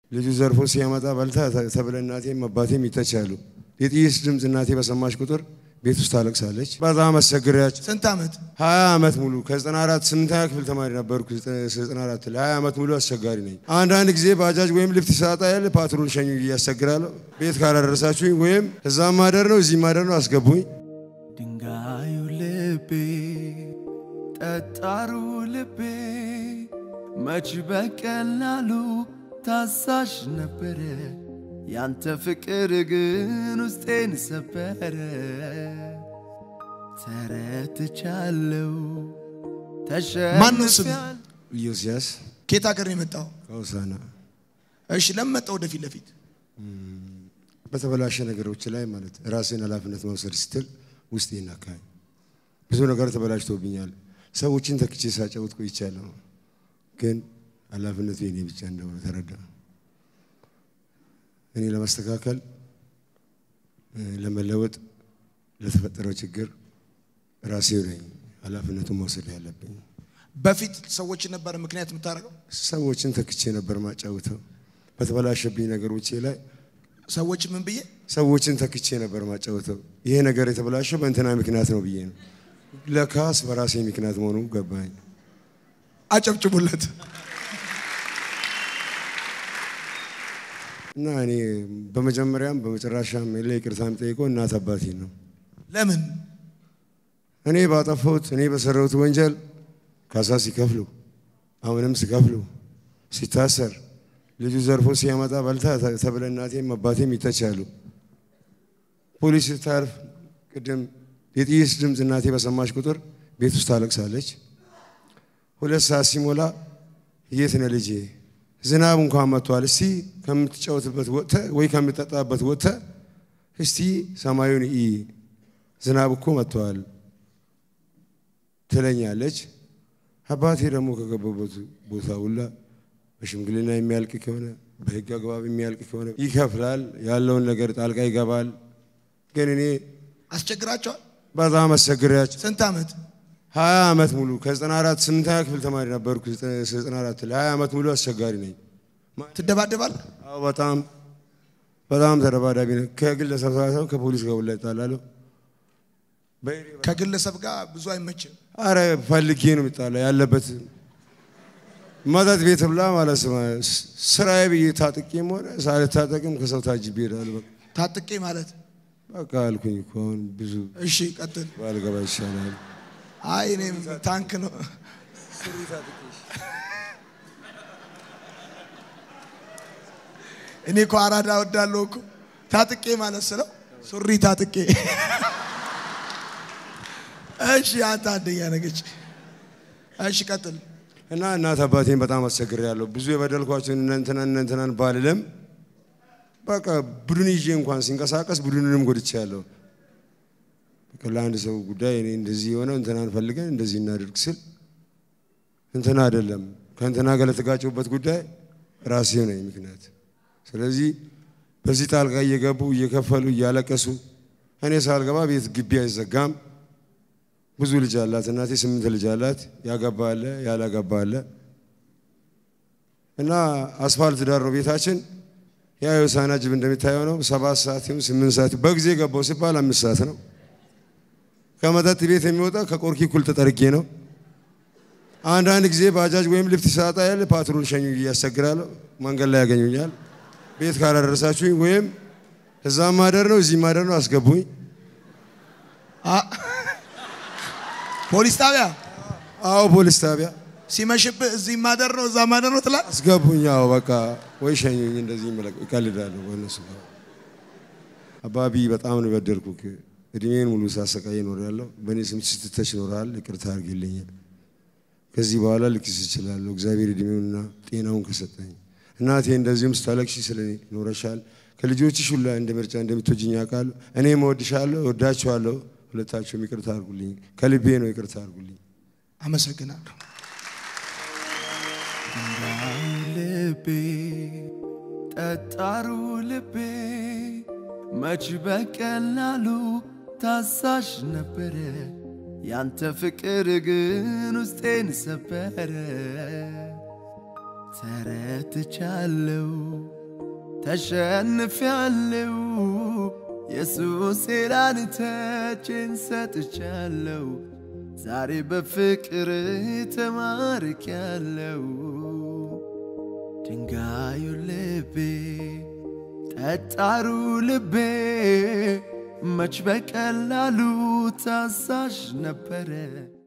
ልጁ ዘርፎ ሲያመጣ በልታ ተብለ እናቴም አባቴም ይተቻሉ። የጥይት ድምፅ እናቴ በሰማች ቁጥር ቤት ውስጥ ታለቅሳለች። በጣም አስቸግሪያቸው ስንት ዓመት ሀያ ዓመት ሙሉ ከ94 ስምንተኛ ክፍል ተማሪ ነበርኩ። 94 ላይ ሀያ ዓመት ሙሉ አስቸጋሪ ነኝ። አንዳንድ ጊዜ ባጃጅ ወይም ልፍት ሳጣ ያለ ፓትሮል ሸኙ እያስቸግራለሁ። ቤት ካላደረሳችሁኝ ወይም እዛም ማደር ነው እዚህ ማደር ነው አስገቡኝ። ድንጋዩ ልቤ ጠጣሩ ልቤ መች በቀላሉ ታዛዥ ነበረ። ያንተ ፍቅር ግን ውስጤን ሰበረ። ተረትቻለው ማነው ስም? ተሸንፊያል ኢዮስያስ ከየት ሀገር ነው የመጣው? ከውሳና እሺ ለምን መጣ ወደፊት ለፊት? በተበላሸ ነገሮች ላይ ማለት ራሴን ኃላፊነት መውሰድ ስትል ውስጥ ይናካኝ ብዙ ነገር ተበላሽቶብኛል። ሰዎችን ተክቼ ሳጫውት ቆይቻለሁ፣ ግን ኃላፊነቱ የኔ ብቻ እንደሆነ ተረዳ። እኔ ለማስተካከል እ፣ ለመለወጥ ለተፈጠረው ችግር ራሴው ነኝ ኃላፊነቱን መውሰድ ያለብኝ። በፊት ሰዎችን ነበር ምክንያት የምታደርገው? ሰዎችን ተክቼ ነበር ማጫውተው በተበላሸብኝ ነገሮቼ ላይ ሰዎች ምን ብዬ ሰዎችን ተክቼ ነበር ማጫወተው። ይሄ ነገር የተበላሸው በእንትና ምክንያት ነው ብዬ ነው። ለካስ በራሴ ምክንያት መሆኑ ገባኝ። አጨብጭቡለት። እና እኔ በመጀመሪያም በመጨረሻም የለ ይቅርታ የምጠይቀው እናት አባቴ ነው። ለምን እኔ ባጠፋሁት እኔ በሰራሁት ወንጀል ካሳ ሲከፍሉ አሁንም ሲከፍሉ ሲታሰር ልጁ ዘርፎ ሲያመጣ በልታ ተብለ እናቴም አባቴም ይተቻሉ። ፖሊስ ስታርፍ ቅድም የጥይት ድምፅ እናቴ በሰማች ቁጥር ቤት ውስጥ ታለቅሳለች። ሁለት ሰዓት ሲሞላ የት ነህ ልጄ? ዝናብ እንኳን መጥቷል። እስቲ ከምትጫወትበት ወጥተህ ወይ ከምትጠጣበት ወጥተህ እስቲ ሰማዩን ኢ ዝናብ እኮ መጥቷል ትለኛለች። አባቴ ደግሞ ከገባበት ቦታ ሁላ በሽምግልና የሚያልቅ ከሆነ በሕግ አግባብ የሚያልቅ ከሆነ ይከፍላል፣ ያለውን ነገር ጣልቃ ይገባል። ግን እኔ አስቸግራቸዋል? በጣም አስቸግሪያቸው ስንት ዓመት ሀያ ዓመት ሙሉ ከ94 ስምንተኛ ክፍል ተማሪ ነበርኩ። 94 ላይ ሀያ ዓመት ሙሉ አስቸጋሪ ነኝ። ትደባደባል? አዎ በጣም በጣም ተደባዳቢ ነኝ። ከግለሰብ ሳይሆን ከፖሊስ ጋር ሁላ እጣላለሁ። በኤሪ- ከግለሰብ ጋር ብዙ አይመችም። አረ ፈልጌ ነው የሚጣላ ያለበት መጠጥ ቤት ብላ ማለት ስማ፣ ስራዬ ብዬ ታጥቄም ሆነ ሳልታጠቅም ከሰው ታጅቤ እሄዳለሁ። በቃ ታጥቄ ማለት በቃ አልኩኝ እኮ አሁን ብዙ እሺ፣ ቀጥል። ባልገባ ይሻላል። አይ እኔም ታንክ ነው። እኔ እኮ አራዳ ወዳለሁ እኮ ታጥቄ ማለት ስለው ሱሪ ታጥቄ። እሺ አንተ አንደኛ ነገች። እሺ ቀጥል። እና እናት አባቴን በጣም አስቸግሬያለሁ። ብዙ የበደልኳቸውን እነ እንትናን እነ እንትናን ባልልም በቃ ቡድን ይዤ እንኳን ሲንቀሳቀስ ቡድንንም ጎድቻለሁ። በቃ ለአንድ ሰው ጉዳይ እኔ እንደዚህ የሆነው እንትናን ፈልገን እንደዚህ እናድርግ ስል እንትና አይደለም ከእንትና ጋር ለተጋጨሁበት ጉዳይ ራሴው ነኝ ምክንያት። ስለዚህ በዚህ ጣልቃ እየገቡ እየከፈሉ እያለቀሱ እኔ ሳልገባ ቤት ግቢ አይዘጋም። ብዙ ልጅ አላት እናቴ፣ ስምንት ልጅ አላት። ያገባ አለ ያላገባ አለ። እና አስፋልት ዳር ነው ቤታችን። ያ የሆሳዕና ጅብ እንደሚታየው ነው። ሰባት ሰዓት ይሁን ስምንት ሰዓት በጊዜ ገባው ሲባል አምስት ሰዓት ነው። ከመጠጥ ቤት የሚወጣ ከቆርኪ እኩል ተጠርጌ ነው። አንዳንድ ጊዜ ባጃጅ ወይም ልፍት ሳጣ ያለ ፓትሮል ሸኙ እያስቸግራለሁ። መንገድ ላይ ያገኙኛል። ቤት ካላደረሳችሁኝ ወይም እዛም ማደር ነው እዚህ ማደር ነው አስገቡኝ። አ- ፖሊስ ጣቢያ አዎ ፖሊስ ጣቢያ ሲመሽብህ እዚህ ማደር ነው እዛ ማደር ነው ትላለህ። አስገቡኝ። አዎ በቃ ወይ ሸኙኝ። እንደዚህ ይመለቅ- ይቀልዳለሁ በእነሱ ጋር። አባቢ በጣም ነው የበደልኩህ። እድሜን ሙሉ ሳሰቃይ እኖራለሁ። በእኔ ስም ስትተች ይኖራል። ይቅርታ አድርግልኝ። ከዚህ በኋላ ልክስ እችላለሁ እግዚአብሔር እድሜውንና ጤናውን ከሰጠኝ። እናቴ እንደዚሁም ስታለቅሺ ስለ እኔ ኖረሻል። ከልጆችሽ ሁላ እንደ ምርጫ እንደምትወጂኝ ያውቃሉ። እኔም እወድሻለሁ፣ እወዳችኋለሁ። ሁለታቸውም ይቅርታ አድርጉልኝ። ከልቤ ነው ይቅርታ አድርጉልኝ። አመሰግናለሁ። ልቤ ጠጣሩ ልቤ መች በቀላሉ ታዛዥ ነበረ። ያንተ ፍቅር ግን ውስጤን ሰበረ። ተረትቻለው ተሸንፊያለው ኢየሱስ ላንተቼን ሰጥቻለው ዛሬ በፍቅር ተማርኪያለው ድንጋዩ ልቤ ጠጣሩ ልቤ መች በቀላሉ ታዛዥ ነበረ